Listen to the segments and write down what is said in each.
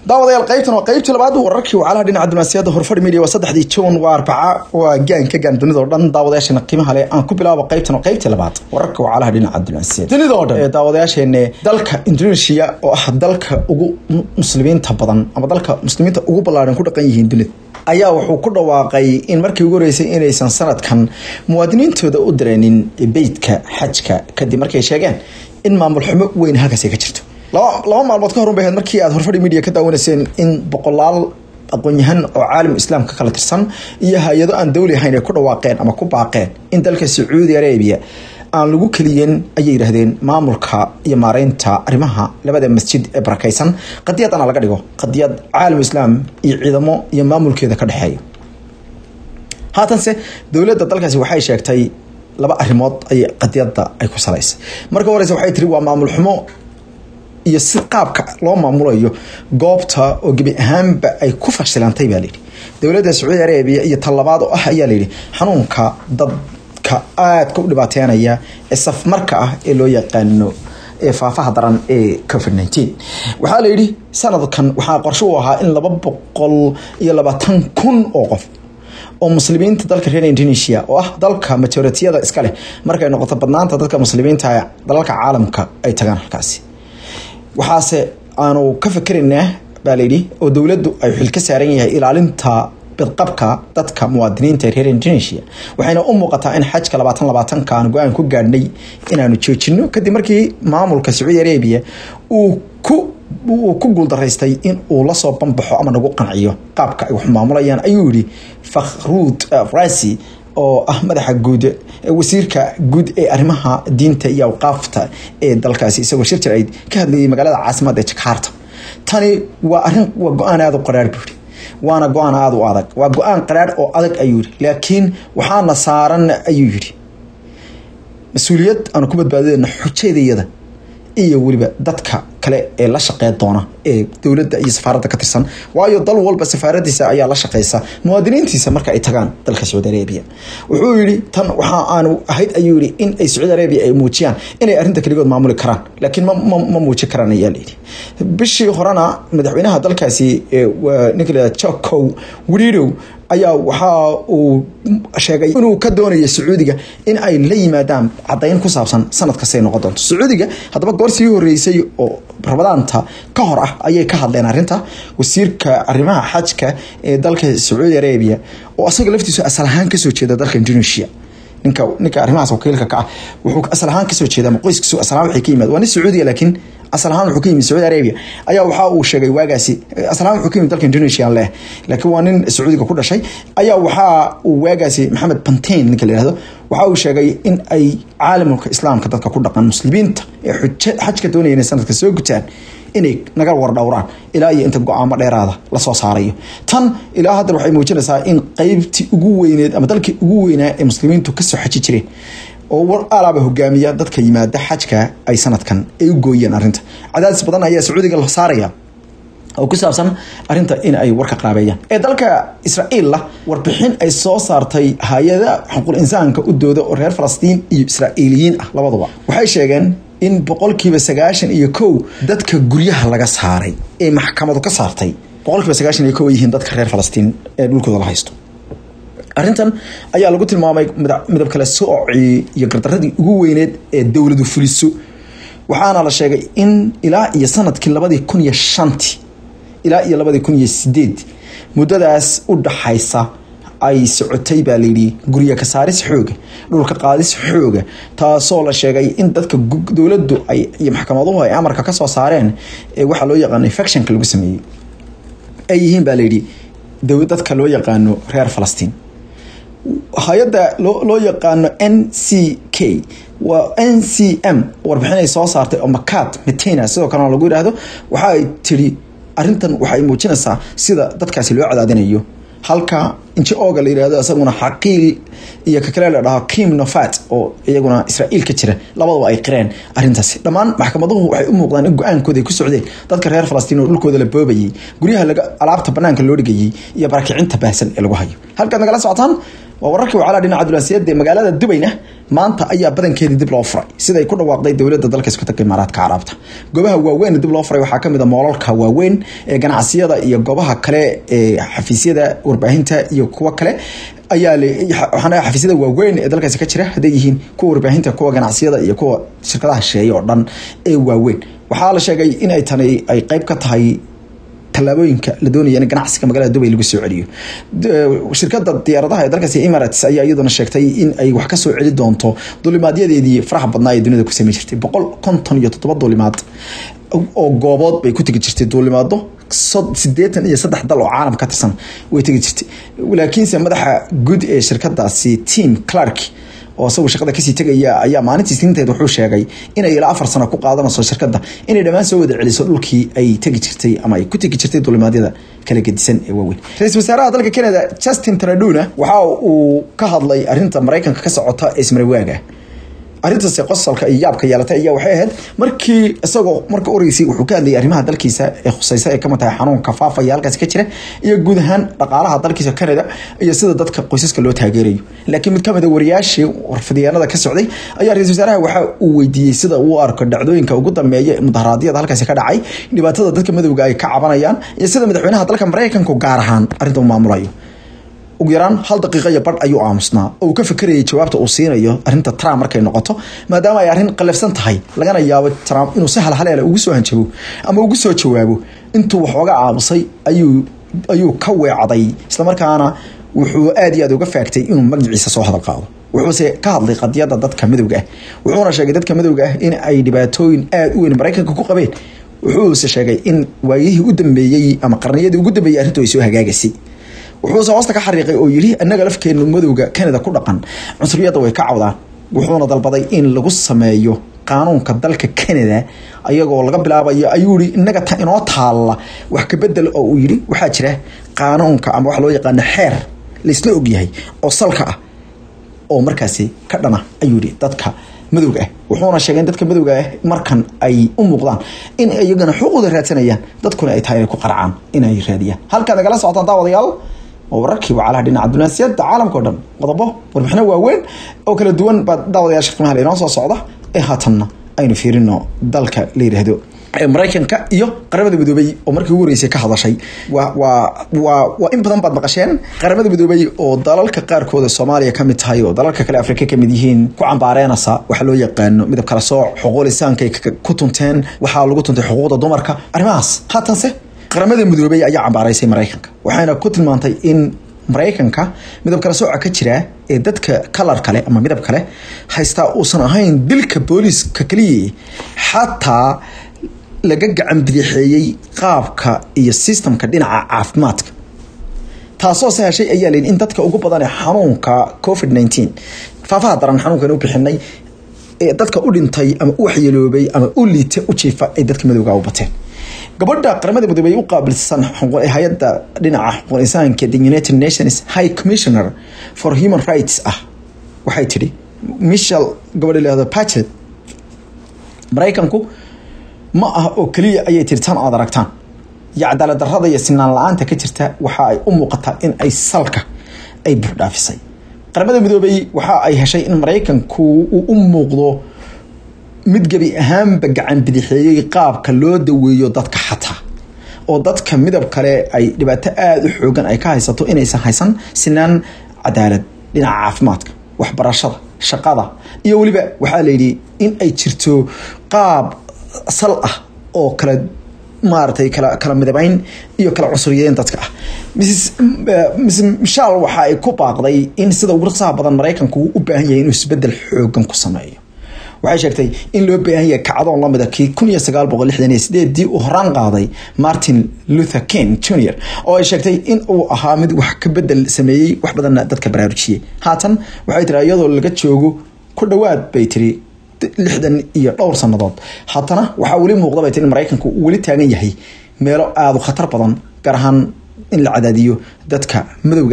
daawadayaal qaybtan waa qaybtii labaad wararkii wacalaha dhinaca diblomaasiyadda horfadhi media waa saddexdii juun waa arbaca waa gaan ka gaan dunida oo dhan daawadayaasheena qiimaha leh aan ku bilaabo qaybtan waa qaybtii labaad wararka wacalaha dhinaca diblomaasiyadda dunida oo dhan ee daawadayaasheena dalka indonesia oo ah dalka ugu muslimiinta badan ama dalka muslimiinta ugu ballaaran ku dhaqan yihiin dunida ayaa wuxuu ku dhawaaqay in markii ugu horeysay inaysan sanadkan muwaadiniintooda u direenin beydka xajka kadib markay sheegeen in maamul xumo weyn halkaasi ka jirto laba maalmood ka horun bay ahayd markii aad horfadhi media ka daawanayseen in boqolaal aqoon-yahan oo caalam islaamka kala tirsan iyo hay-ado aan dawli ahayn ay ku dhawaaqeen ama ku baaqeen in dalka sacuudi arabia aan lagu keliyen ayay yidhaahdeen maamulka iyo maareynta arrimaha labada masjid ee barakaysan qadiyadana laga dhigo qadiyad caalam islaam iyo ciidamo iyo maamulkeeda ka dhexeeya haatanse dowladda dalkaasi waxay sheegtay laba arrimood ay qadiyadda ay ku salaysay marka horeyse waxay tiri waa maamul xumo iyo si qaabka loo maamulayo goobta oo gebi ahaanba ay ku fashilantay baa layidhi dowladda sacuudi arabiya iyo tallabaad oo ah ayaa layidhi xanuunka dadka aadka u dhibaateynaya ee safmarka ah ee loo yaqaano ee faafaha daran ee covid nineteen waxaa layidhi sanadkan waxaa qorsho u ahaa in laba boqol iyo labaatan kun oo qof oo muslimiinta dalka reer indonesia oo ah dalka majoritiyada iska leh markay noqoto badnaanta dadka muslimiinta dalalka caalamka ay tagaan halkaasi waxaase aanu ka fikeraynaa baa layidhi oo dowladdu ay xil ka saaran yahay ilaalinta bidqabka dadka muwaadiniinta reer indonesia waxayna u muuqataa in xajka labaatan labaatanka aan go-aan ku gaadhnay inaanu joojino kadib markii maamulka sacuudi arabia uu ku uu ku guuldaraystay in uu lasoo banbaxo ama nagu qanciyo qaabka ay wax maamulayaan ayuu yihi fakhruud rasi oo ah madaxa guud wasiirka guud ee arrimaha diinta iyo awqaafta ee dalkaasi isagoo shir jir ay ka hadlayay magaalada caasimada ee jakarta tani waa arin waa go-aan aada u qaraar buuri waana go-aan aada u adag waa go-aan qaraar oo adag ayuu yihi laakiin waxaana saaran ayuu yihi mas-uuliyad aanu ku badbaadadeyna xujeedayada iyo weliba dadka kale ee la shaqeyn doona ee dowladda iyo safaaradda ka tirsan waayo dal walba safaaradiisa ayaa la shaqeysa muwaadiniintiisa marka ay tagaan dalka sacuudi arabia wuxuu yihi tan waxa aanu ahayd ayuu yihi in ay sacuudi arabia ay muujiyaan inay arrinta keligood maamuli karaan laakiin ma muujin karaan ayaa layidhi bishii horena madaxweynaha dalkaasi ninka la jacow wiriirow ayaa waxa uu sheegay inuu ka doonayo sacuudiga in ay la yimaadaan cadayn ku saabsan sanad kastay noqon doonto sacuudiga haddaba goor sii horeysay oo rabadaanta ka hor ah ayay ka hadleen arrinta wasiirka arrimaha xajka ee dalka sacuudi arabia oo asaga laftiisu asal ahaan kasoo jeeda dalka indonesia ninka ninka arrimahaas wakiilka ka ah wuxuu asal ahaan kasoo jeeda ama qoyskiisu asal ahaan waxay ka yimaad waa nin sacuudiya laakiin asal ahaan wuxuu ka yimid sacuudi arabia ayaa waxa uu sheegay waagaasi asal ahaan wuxuu ka yimid dalka indonesia leh laakiin waa nin sacuudiga ku dhashay ayaa waxa uu waagaasi maxamed pantain ninka la yihahdo waxa uu sheegay in ay caalamulka islaamka dadka ku dhaqan muslimiinta ee xajka doonaya inay sanadka soo gutaan inay naga wardhowraan ilaa iyo inta go-aamo dheeraada lasoo saarayo tan ilaa hadda waxay muujinaysaa in qeybtii ugu weyneed ama dalkii ugu weynaa ee muslimiintu kasoo xaji jireen oo war alaaba hogaamiya dadka yimaada xajka ay sanadkan ay u gooyeen arrinta cadaadis badan ayaa sacuudiga la saaraya oo ku saabsan arrinta in ay warka qaabeeyaan ee dalka israa'iilla warbixin ay soo saartay hay-ada xuquuq insaanka u dooda oo reer falastiin iyo israa'iiliyiin ah labaduba waxay sheegeen in boqolkiiba sagaashan iyo kow dadka guryaha laga saaray ee maxkamadu ka saartay boqolkiiba sagaashan iyo kow ay yihiin dadka reer falastiin ee dhulkooda la haysto arrintan ayaa lagu tilmaamay midab kale soocii iyo gardaradii ugu weyneed ee dowladu fuliso waxaana la sheegay in ilaa iyo sanadkii labadii kun iyo shantii ilaa iyo labadii kun iyo sideed muddadaas u dhaxaysa ay socotay baa layidhi gurya ka saaris xooga dhulka qaadis xooga taasoo la sheegay in dadka dowladdu ay iyo maxkamaduhu ay amarka ka soo saareen ee waxaa loo yaqaano infectionka lagu sameeyey ay yihiin baa layidhi dadka loo yaqaano reer falastiin hay-adda loo yaqaano n c k waa n c m warbixin ay soo saartay oo makat metena sidoo kalena lagu yidhaahdo waxa ay tiri arrintan waxay muujinaysaa sida dadkaasi loo cadaadinayo halka inji ooga la yirahdo isaguna xaqiil iyo ka kale la dhaho kim nofat oo iyaguna israa'iil ka jira labadaba ay qireen arrintaasi dhammaan maxkamaduhu waxay u muuqdaan in go-aankooda ay ku socdeen dadka reer falastiin oo dhulkooda la boobayay guryaha laga alaabta banaanka loo dhigayay iyo barakicinta baahsan ee lagu hayo halkaad nagala socotaan waa wararkii wacalaa dhinaca diblomaasiyadda ee magaalada dubayna maanta ayaa badankeedii dib loo furay siday ku dhawaaqday dowladda dalka isku tagga imaaraadka carabta goobaha waaweyn dib loo furay waxaa kamid a moolalka waaweyn ee ganacsiyada iyo goobaha kale ee xafiisyada warbaahinta iyo kuwo kale ayaa waxaan xafiisyada waaweyn ee dalkaasi ka jira hadday yihiin kuwa warbaahinta kuwa ganacsiyada iyo kuwa shirkadaha shisheeye oo dhan ee waaweyn waxaa la sheegay in ay tani ay qeyb ka tahay tallaabooyinka la doonaya in ganacsiga magaalada dubay lagu soo celiyo shirkada diyaaradaha ee dalkaasi emirates ayaa iyaduna sheegtay in ay wax kasoo celi doonto duulimaadyadeedii faraha badnaa ee dunida ku samey jirtay boqol konton iyo toddoba duulimaad oo goobood bay ku tegi jirtay duulimaado sideetan iyo saddex dal oo caalam ka tirsan way tegi jirtay laakiinse madaxa guud ee shirkadaasi team clark oo isagu shaqada kasii tegaya ayaa maalintii isniinteed wuxuu sheegay inay ilaa afar sano ku qaadanayso shirkadda inay dhammaan soo wada celiso dhulkii ay tegi jirtay ama ay ku tegi jirtay duulimaadyada kala gedisan ee waaweyn ra-iisul wasaaraha dalka canada justin traduna waxa uu ka hadlay arrinta maraykanka ka socota ee ismarawaaga arrintaasi qosalka iyo yaabka yeelatay ayaa waxay ahayd markii isagoo marka oreysay wuxuu ka hadlayay arrimaha dalkiisa ee khuseysa ee kamid tahay xanuunka faafaya halkaasi ka jira iyo guud ahaan dhaqaalaha dalkiisa canada iyo sida dadka qoysaska loo taageerayo laakiin mid kamid a wariyaashii warfidyaanada ka socday ayaa ra-isul wasaaraha waxa uu weydiiyey sida uu arko dhacdooyinka ugu dambeeya ee mudaharaadyada halkaasi ka dhacay dhibaatada dadka madowga ay ka cabanayaan iyo sida madaxweynaha dalka maraykanku gaar ahaan arrinta u maamulayo ugu yaraan hal daqiiqa iyo badh ayuu aamusnaa oo uu ka fekerayay jawaabta uu siinayo arrinta trump markay noqoto maadaama ay arrin qalafsan tahay lagana yaabo trump inuu si halhaleela ugu soo hanjabo ama ugu soo jawaabo intuu waxooga aamusay ayuu ayuu ka weecday islamarkaana wuxuu aad iyo aad uga faagtay inuu magaciisa soo hadal qaado wuxuuse ka hadlay qadiyada dadka madowga ah wuxuuna sheegay dadka madowga ah in ay dhibaatooyin aada u weyn maraykanka ku qabeen wuxuuse sheegay in waayihii u dambeeyey ama qarniyadii ugu dambeeyey arrintu ay soo hagaagaysay wuxuuse hoosta ka xariiqay oo yidhi annaga lafkeenu madowga canada ku dhaqan cunsuriyadda way ka cawdaan wuxuuna dalbaday in lagu sameeyo qaanuunka dalka canada ayagoo laga bilaabayo ayuu yihi innaga ta inoo taalla wax ka bedel oo uu yidhi waxaa jira qaanuunka ama waxa loo yaqaano xeer laisla ogyahay oo salka ah oo markaasi ka dhana ayuu yihi dadka madowga ah wuxuuna sheegay in dadka madowga ah markan ay u muuqdaan in iyagana xuquuqda raadsanayaan dadkuna ay tahay inay ku qaracaan inay raadiyaan halkaad nagala socotaan daawadayaal oo wararkii wacalaha dhinaca dunaasiyadda caalamka o dhan qodobo warbixino waaweyn oo kala duwan baa daawadayaasha qiimaha inoo soo socda ee haatanna aynu fiirino dalka la yidhaahdo maraykanka iyo qaramada midoobay oo markii ugu horeysay ka hadashay waa waa waa waa in badan baad maqasheen qaramada midoobay oo dalalka qaarkooda soomaaliya ka mid tahay oo dalalka kale afrika ka mid yihiin ku cambaareenaysa waxa loo yaqaano midab kala sooc xuquuq lisaankay ku tunteen waxaa lagu tuntay xuquuqda dumarka arrimahaas haatanse qaramada midoobay ayaa cambaaraysay maraykanka waxayna ku tilmaantay in maraykanka midab kala sooca ka jira ee dadka kalar kale ama midab kale haystaa uusan ahayn dilka booliiska keliya xataa laga gacan bidixeeyey qaabka iyo sistamka dhinaca caafimaadka taasoo se heshay ayaa layihi in dadka ugu badan ee xanuunka covid nineteen faafaha daran xanuunkan u bixinay ee dadka u dhintay ama u waxyeeloobay ama u liita u jiifa ay dadka madowga u bateen gabadha qaramada midoobey u qaabilsan hay-adda dhinaca xuquuq insaanka the united nations high commissioner for human rights ah waxay tidhi michel gabadha lahdo pachet maraykanku ma ah oo keliya ayay tiri tan aad aragtaan iyo cadaalad darrada iyo sinaan la-aanta ka jirta waxa ay u muuqataa in ay salka ay buurdhaafisay qaramada midoobey waxa ay heshay in maraykanku uu u muuqdo mid gebi ahaanba gacan bidixeeyey qaabka loo daweeyo dadka xataa oo dadka midab kale ay dhibaato aada u xoogan ay ka haysato inaysan haysan sinaan cadaalad dhinaca caafimaadka waxbarashada shaqada iyo weliba waxaa layidhi in ay jirto qaab sal ah oo kala maaragtay kala kala midabeyn iyo kala cunsuriyeyn dadka ah mrs mrs michal waxa ay ku baaqday in sida ugu raqsaha badan maraykanku uu u baahan yahay inuu isbedel xoogan ku sameeyo waxay sheegtay in loo baahan yahay kacdoon lamida kii kun iyo sagaal boqol lixdan iyo sideedii uu horaan qaaday martin luther king junior oo ay sheegtay in uu ahaa mid wax ka bedel sameeyey wax badanna dadka baraarujiyey haatan waxay tiri iyadoo laga joogo ku dhowaad bay tiri lixdan iyo dhowr sannadood haddana waxaa weli muuqda bay tiri in maraykanku uu weli taagan yahay meelo aada u khatar badan gaar ahaan in la cadaadiyo dadka madowga ah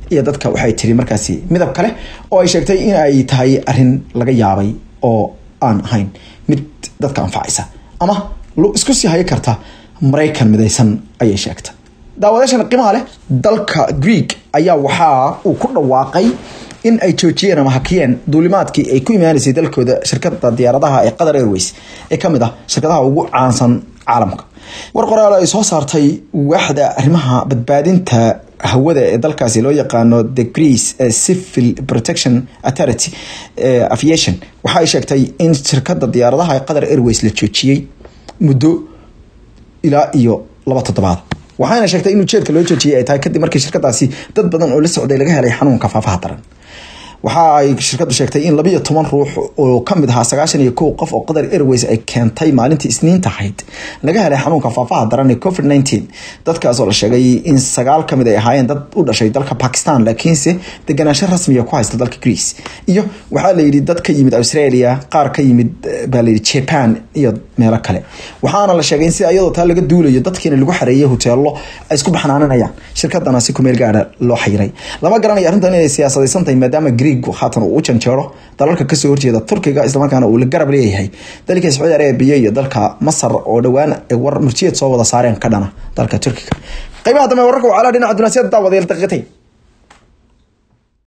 iyo dadka waxay tiri markaasi midab kale oo ay sheegtay in ay tahay arin laga yaabay oo aan ahayn mid dadka anfacaysa ama isku sii hayi karta maraykan midaysan ayay sheegtay daawadayaashan qiimaha leh dalka greeg ayaa waxaa uu ku dhawaaqay in ay joojiyeen ama hakiyeen duulimaadkii ay ku imaanaysay dalkooda shirkada diyaaradaha ee qatar airways ee kamid ah shirkadaha ugu caansan caalamka war qoraal ay soo saartay waaxda arrimaha badbaadinta hawada ee dalkaasi loo yaqaano the greece civil protection authority aviation waxa ay sheegtay in shirkada diyaaradaha ee qatar airways la joojiyey muddo ilaa iyo laba toddobaad waxaana sheegtay in ujeedka loo joojiyay ay tahay kadib markii shirkadaasi dad badan oo la socday laga helay xanuunka faafaha daran waxa ay shirkadu sheegtay in labiyo toban ruux oo kamid ahaa sagaashan iyo kow qof oo qatar airways ay keentay maalintii isniinta ahayd laga helay xanuunka faafaha daran ee covid nineteen dadkaas oo la sheegay in sagaal kamid ay ahaayeen dad u dhashay dalka bakistan laakiinse deganaansho rasmiya ku haysta dalka greece iyo waxaa layidhi dad ka yimid australia qaar ka yimid baa layidhi japan iyo meelo kale waxaana la sheegay in sida iyadoo taa laga duulayo dadkiina lagu xareeyay hoteelo ay isku baxnaaninayaan shirkadana si kumeel gaara loo xayiray lama garanayo arrintan inay siyaasadaysan tahay maadaama haatan uu u janjeero dalalka kasoo horjeeda turkiga islamarkaana uu la garab leeyahay dalka sacuudi arabiya iyo dalka masar oo dhowaan war murjiyeed soo wada saareen ka dhana dalka turkiga qaybaha dambe wararka wacala dhinaca dunaasiyada daawadeel daqiiqatay